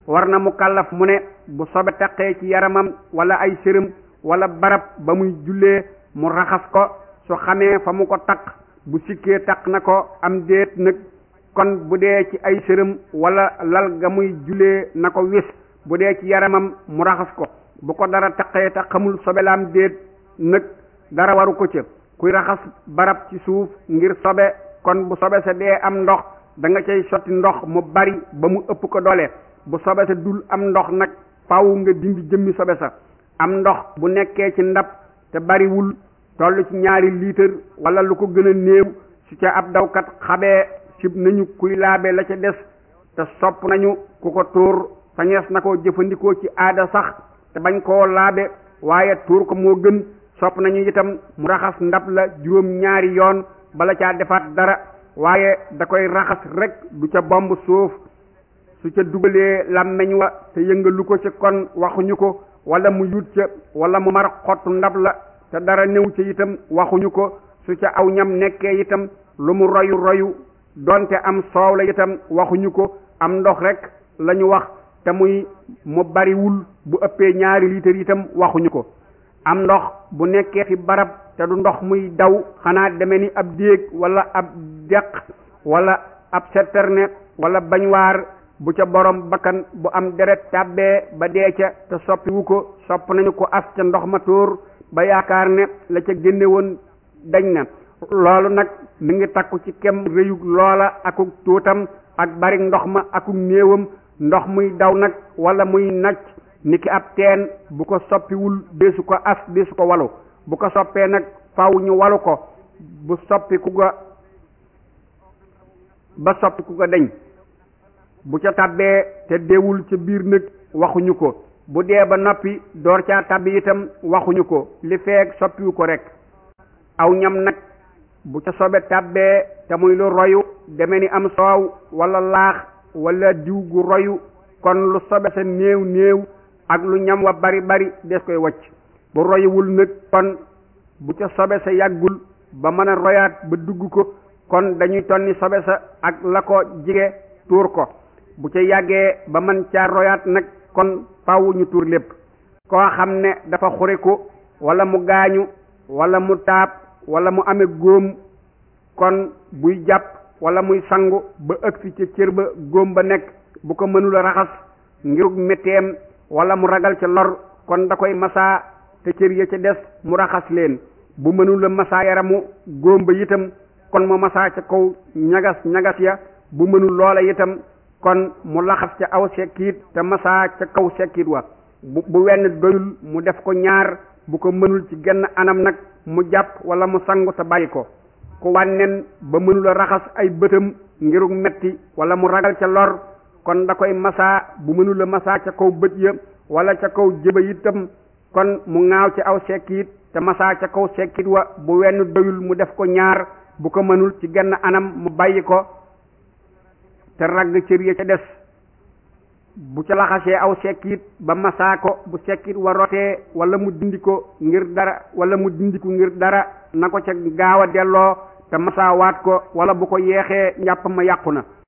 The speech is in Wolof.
war na mu kàllaf mu ne bu sobe taqee ci yaramam wala ay sërëm wala barab ba muy jullee mu raxas ko su xamee fa mu ko taq bu sikkee taq na ko am déet nag kon bu dee ci ay sërëm wala lal ga muy jullee na ko wis bu dee ci yaramam mu raxas ko bu ko dara taqee te xamul sobe la am déet nag dara waru ko ca kuy raxas barab ci suuf ngir sobe kon bu sobe sa dee am ndox da nga cay sotti ndox mu bari ba mu ëpp ko doole bu sobe sa dul am ndox nag faw nga dindi jëmmi sobe sa am ndox bu nekkee ci ndab te bariwul toll ci ñaari liitar wala lu ko gën a néew su ca ab dawkat xabee sib nañu kuy laabe la ca des te sopp nañu ku ko tuur sañees na ko jëfandikoo ci aada sax te bañ koo laabe waaye tuur ko moo gën sopp nañu itam mu raxas ndab la juróom ñaari yoon bala caa defaat dara waaye da koy raxas rek du ca bomb suuf su ca dugalee làmmeñ wa te yëngalu ko ci kon waxuñu ko wala mu yut ca wala mu mar xottu ndab la te dara néew ca itam waxuñu ko su ca aw ñam nekkee itam lu mu royu royu donte am soow la itam waxuñu ko am ndox rek lañu wax te muy mu bariwul bu ëppee ñaari litre itam waxuñu ko am ndox bu nekkee fi barab te du ndox muy daw xanaa deme ni ab déeg wala ab deq wala ab citerne wala bañwaar bu ca borom bakkan bu am deret tàbbee ba dee ca te soppiwu ko sopp nañu ko as ca ndox ma tóor ba yaakaar ne la ca génne woon dañ na loolu nag mi ngi takku ci kem réyug loola akuk tuutam ak bari ndox ma akuk néewam ndox muy daw nag wala muy nacc niki ab teen bu ko soppiwul deesu ko as deesu ko walu bu ko soppee nag faw ñu walu ko bu soppi ku ga ba soppi ku ga deñ bu ca tabbee te deewul ca biir nag waxuñu ko bu dee ba noppi door caa tabbi itam waxuñu ko li feeg soppiwu ko rek aw ñam nag bu ca sobe tabbee te muy lu royu deme ni am soow wala laax wala diw gu royu kon lu sobe sa néew néew ak lu ñam wa bari bari des koy wacc bu royuwul nag kon bu ca sobe sa yàggul ba mën a royaat ba dugg ko kon dañuy tonni sobe sa ak la ko jige tuur ko bu ca yàggee ba mën caa royaat nag kon faaw ñu tuur lépp koo xam ne dafa xuriku wala mu gaañu wala mu taab wala mu amee góom kon buy jàpp wala muy sangu ba ëgsi ca cër ba góom ba nekk bu ko mënula raxas ngirug metteem wala mu ragal ca lor kon da koy masaa te cër ya ca des mu raxas leen bu mënula masaa yaramu góom ba itam kon mu masaa ca kaw ñagas ñagas ya bu mënul loola itam kon mu laxas ca aw sekkiit te masaa ca kaw sekkiit wa bu bu wenn doyul mu def ko ñaar bu ko mënul ci genn anam nag mu jàpp wala mu sangu te bàyyi ko ku wànnen ba mënula raxas ay bëtam ngirug metti wala mu ragal ca lor kon da koy masaa bu mënula masaa ca kaw bët ya wala ca kaw jëba itam kon mu ŋaaw ci aw sekkiit te masaa ca kaw sekkiit wa bu wenn doyul mu def ko ñaar bu ko mënul ci genn anam mu bàyyi ko te ragg cër ya ca des bu ca laxasee aw sekkiit ba masaa ko bu sekkiit wa rotee wala mu dindi ko ngir dara wala mu dindi ko ngir dara na ko ca gaaw a delloo te masaawaat ko wala bu ko yeexee njàpp ma yàqu na